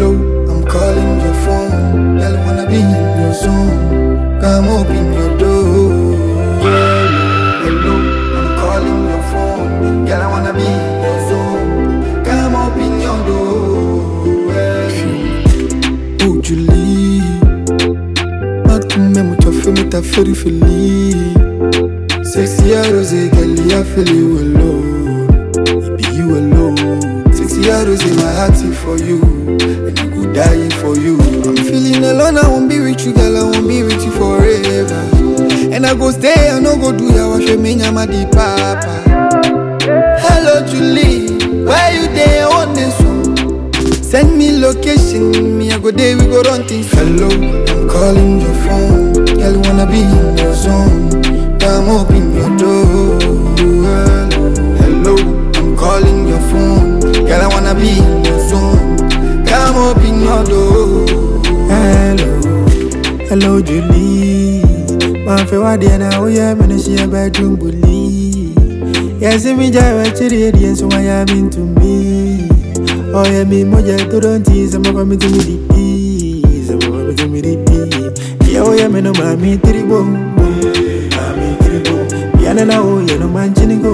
Hello, I'm calling your phone. Girl, I wanna be in your zone. Come open your door. Hello, I'm calling your phone. Girl, I wanna be in your zone. Come open your door. Oh, Julie. Matume mucho femi ta feri feli. Sexy rose, girl, I feel you alone. It be you alone. Sexy rose, my heart is for you, and I go die for you. I'm feeling alone, I won't be with you, girl. I won't be with you forever. And I go stay, I no go do ya wash me nyama di papa. Hello Julie, where you there on this one? Send me location, me I go there, we go run things. Hello, I'm calling your phone, girl wanna be in your zone. Come open your door. Hello, I'm calling your phone, girl I wanna be in your zone. Come open your door. Hello, hello Julie. Man fe wadi na oya me na shia bedroom bully. Yes, me jawa chiri di so why am into me. Oh yeah, me moja to don't tease some of me to me di. Some of me to me di. Yeah, oh yeah, me no mami tribo. Mami tribo. Yeah, na oh yeah no man chini go.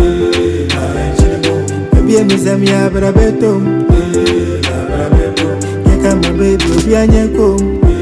Baby, me say me abra beto. Yeah, come on baby, baby, anyako.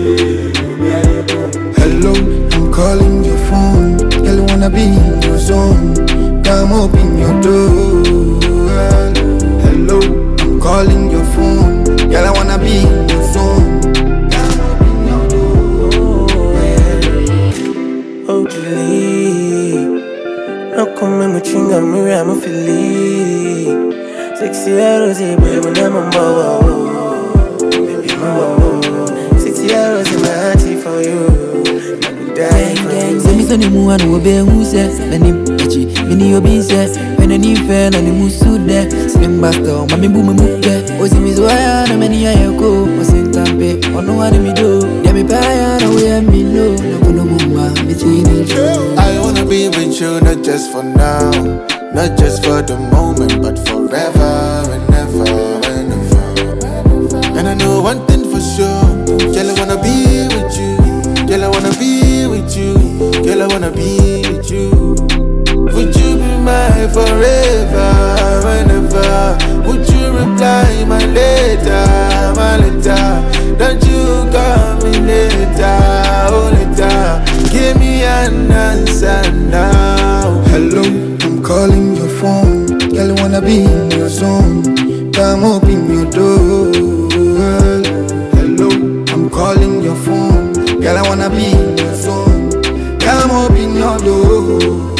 Hello, I'm calling your phone. Girl, I wanna be in your zone. Come open your door. Hello, I'm calling your phone. Girl, I wanna be in your zone. Come open your door. Oh, Julie. No come me chinga me I'm feeling. Sexy arrows, baby, when I'm on board. Baby, I'm on Sexy arrows in my heart for you. I would die for you. sɛ mesɛ ne mu a na wɔbɛhu sɛ nanim akyi mene obi sɛ wɛnani fɛ na ne mu su dɛ slimbasta ɔma mebu me mu pɛ ɔsimi so aya na m'ani ayɛ ko ɔsentampe ɔno a ne medo deɛ mepɛ aya na woyɛ me no na kono mu ma metii ne dwo I wanna be with you, not just for now, not just for the moment, but forever and ever and ever. And I know one thing for sure, girl, I wanna be with you, girl, I wanna be with you, girl, I wanna be with you. Would you be my forever and ever? Would you reply my letter, my letter? Don't you call me later, oh later? Give me an answer now. Hello, I'm calling your phone. Girl, I wanna be in your zone. Come open your door. Hello, I'm calling your phone. Girl, I wanna be in your zone. Come open your door.